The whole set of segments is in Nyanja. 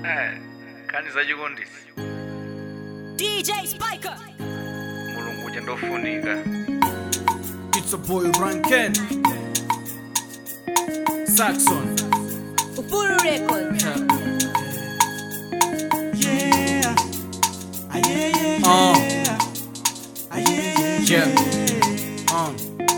khani zachikondisi DJ Spiker. mulungu uja ndofunika It's a boy Ranken Saxon Upuru Record. Yeah. Ah, yeah, yeah, Uh. yeah. Ah, yeah, yeah, Yeah. yeah. uh.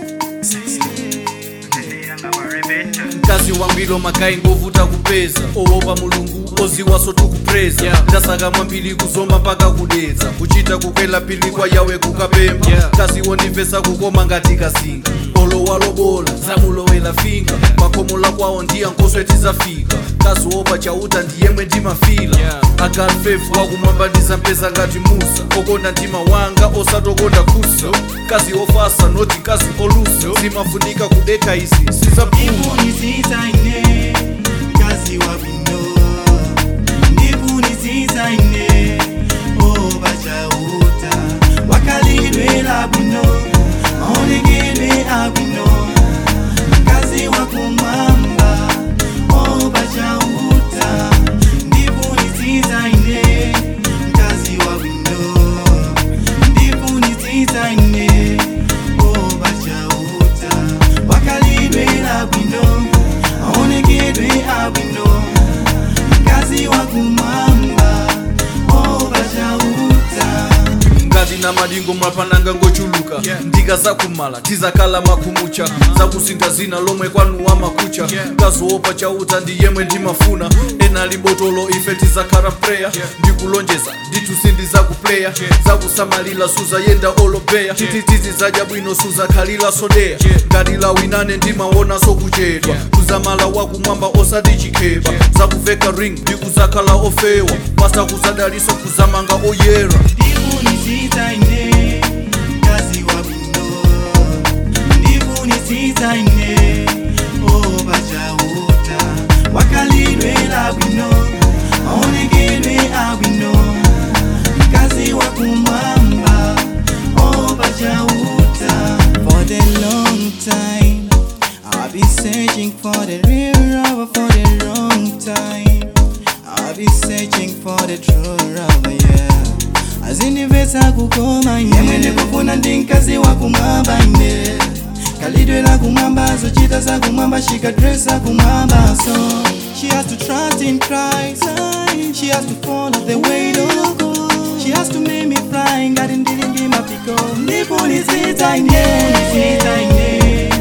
yangamarepeta mkazi wambilo makai ngovuta kupeza owopa mulungu oziwaso tukupreza Yeah. ndasaka mwambili kuzomba mpaka kudedza kuchita kukwela pili kwa yawe kukapemba Yeah. mkazi wondimvesa kukoma ngati kasinga olowalobola zamulowela finga makhomola kwawo ndiya nkoswe tizafika mkazi wopa chauta ndiyemwe ndimafila Yeah. agalfefu wakumwamba ndizampeza ngati musa okonda mtima wanga osatokonda kusa mkazi ofasa noti mkazi olusa zimafunika kudeka izi sizapuma Ndifunisitsaine, mkazi wa bwino. Ndifunisitsaine, oh, bachauta. Wakalidwela bwino, maonekedwe abwino. Mkazi wa kumwamba, oh, bachauta. Ndifunisitsaine, mkazi wa bwino. Ndifunisitsaine, oh, bachauta. Wakalidwela bwino, maonekedwe abwino. Mkazi wa kumwamba, oh, bachauta. ngati na madingo mwapananga ngochuluka ndika zakumala tizakhala makhumucha zakusinga zina lomwe kwanuwa makucha mkazi wopa chauta ndi yemwe ndimafuna ena libotolo ife tizakhala preya ndikulonjeza ndithu sindizakupleya zakusamalira suzayenda olobeya tititizi zadya bwino suzakhalira sodeya ngati lawinane ndimaona sokuchedwa kuzamala wakumwamba osati chikheba zakuveka ring ndikuzakhala ofewa pasa kuzadaliso kuzamanga oyera Ndifunisitsaine, mkazi wa bwino. Ndifunisitsaine, oh, bachauta. Wakalidwela bwino, maonekedwe abwino. Mkazi wa kumwamba, oh, bachauta. For the long time, I've been searching for the real lover for the wrong time. I've been searching for the true lover, yeah. azindimvetsa kukoma ine yemwe ndikufuna ndi mkazi wa kumwamba ine kalidwe la kumwamba zochita za kumwamba shikadresa kumwamba so she has to trust in Christ she has to follow the way of God she has to make me fly ngati ndili ndi mapiko ndifunisitsa ine ndifunisitsa ine